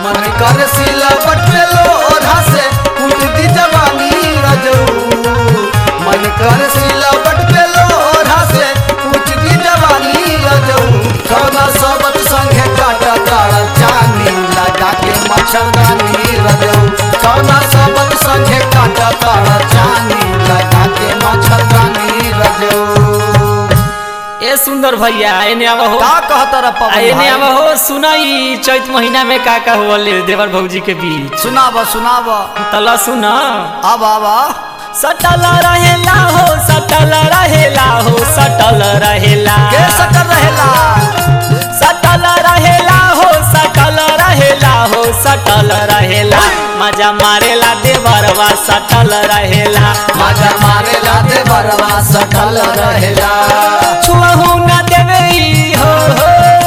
मन कर सिलवट पे लोढ़ा से कूट दी जवानी रजऊ मन कर सिलवट पे लोढ़ा से कूट दी जवानी रजऊ कौना सबत संगे काटा तारा चानी लगा के मच्छरदानी रजऊ कौना सबत संगे काटा तारा चानी लगा के मच्छरदानी रजऊ ए सुंदर भैया एने आवा हो का कहता रे आ, पवन एने भाई? आवा हो सुनाई चैत महीना में का का होले देवर भौजी के बीच सुनाब सुनाब तला सुना अब अब सटल रहेला हो सटल रहेला हो सटल रहेला के सकर रहेला सटल रहेला हो सटल रहेला हो सटल रहेला मजा मारेला देवरवा सटल रहेला मजा मारेला दे बरवा सटल रहेला छुअहू न देवे ई हो हो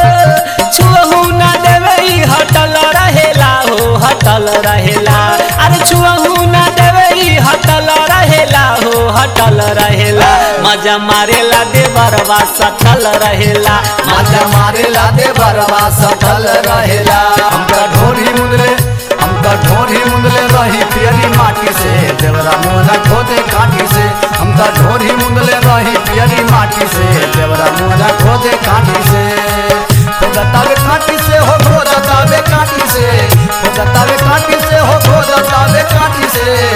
छुअहू न देवे ई हटल रहेला हो हटल रहेला अरे छुअहू न देवे ई हटल रहेला हो हटल रहेला मजा मारेला देवरवा सटल रहेला मजा मारेला दे बरवा सटल रहेला हमका ढोरी मुंदले हमका ढोरी मुंदले रही पियरी माटी से देवरा मोरा खोदे काटी से हमका ढोरी मुंदले रही पियरी माटी से देवरा मोरा खोदे काटी से खोदतावे काटी से हो खोदतावे काटी से खोदतावे काटी से हो खोदतावे काटी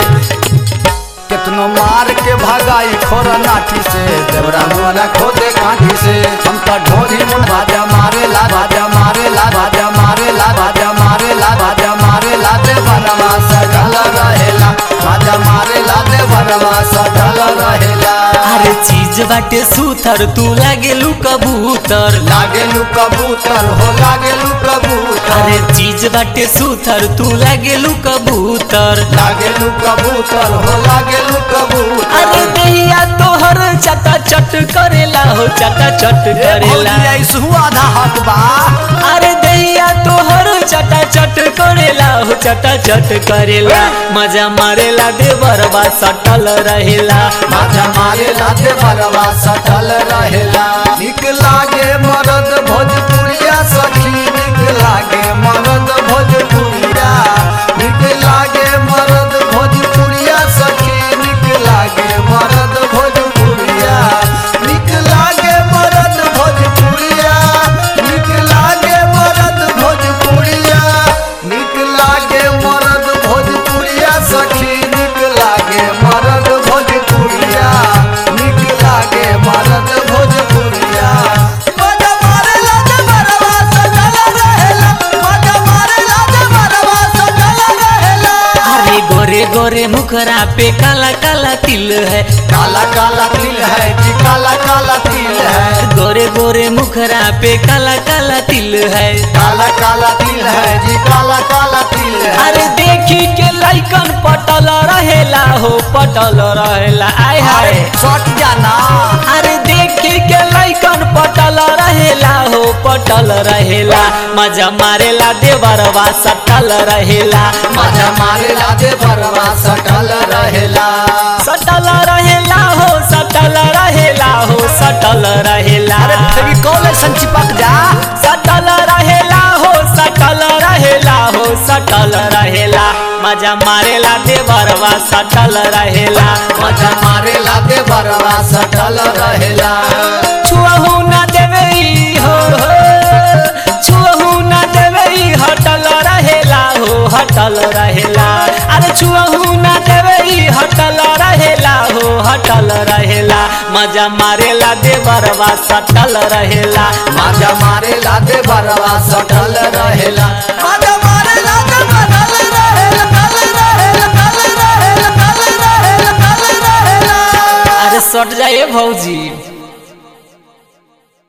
से कितनो मार के भगाई खोरा नाठी से देवरा मोरा खोदे काठी से हम तो ढोरी मुन बाजा मारे ला बाजा मारे ला बाजा मारे ला बाजा मारे ला बाजा मारे ला दे बनवा सटल रहेला बाजा मारे ला दे बनवा सटल रहेला अरे चीज बाटे सूथर तू लागेलू कबूतर लागेलू कबूतर हो लागेलू कबूतर अरे चीज बाटे सूथर तू लागेलू कबूतर लागेलू कबूतर हो लागेलू कबूतर अरे देहिया तोहर चटा चट करेला हो चटा चट करेला आधा हक बा अरे देहिया तोहर चटा चट करेला हो चटा चट करेला मजा मारेला देवरवा सटल रहेला माथा मारे लाते बरवा सटल रहेला निक लागे मरद भोजपुरिया सखी निक लागे मरद भोजपुरिया निक लागे मरद भोजपुरिया सखी निक लागे मरद भोजपुरिया निक लागे मरद भोजपुरिया निक लागे मरद भोजपुरिया निक लागे मरद भोजपुरिया सखी निक लागे मरद भोजपुरिया निक लागे मरद भोजपुरिया मजा मारे लागे बरवा सटल रहेला मजा मारे लागे बरवा सटल रहेला अरे गोरे गोरे मुखरा पे काला काला तिल है काला काला तिल है जी काला काला तिल है गोरे गोरे मुखरा पे काला काला तिल है काला काला तिल है जी काला काला तिल है अरे देखी के लाइकन पटल रहेला हो पटल रहेला आय हाय अरे सट जाना अरे देखी के लाइकन पटल रहेला हो पटल रहेला मजा मारेला देवरवा सटल रहेला मजा मारे लागे बरवा सटल रहेला सटल रहेला हो सटल रहेला हो सटल रहेला अरे फेविकॉल ऐसन चिपक जा सटल रहेला हो सटल रहेला हो सटल रहेला मजा मारेला देवरवा सटल रहेला मजा मारे लागे बरवा सटल रहेला छुअहू न देवे ई हो हो छुअहू न देवे ई हटल रहेला हो हटल रहेला अरे छुअहू न देवे ई हटल रहेला हो हटल रहेला मजा मारेला देवरवा सटल रहेला मजा मारे लागे बरवा सटल रहेला मजा मारे लागे बनल रहेला कल रहेला कल रहेला कल रहेला कल रहेला अरे सट जाए भौजी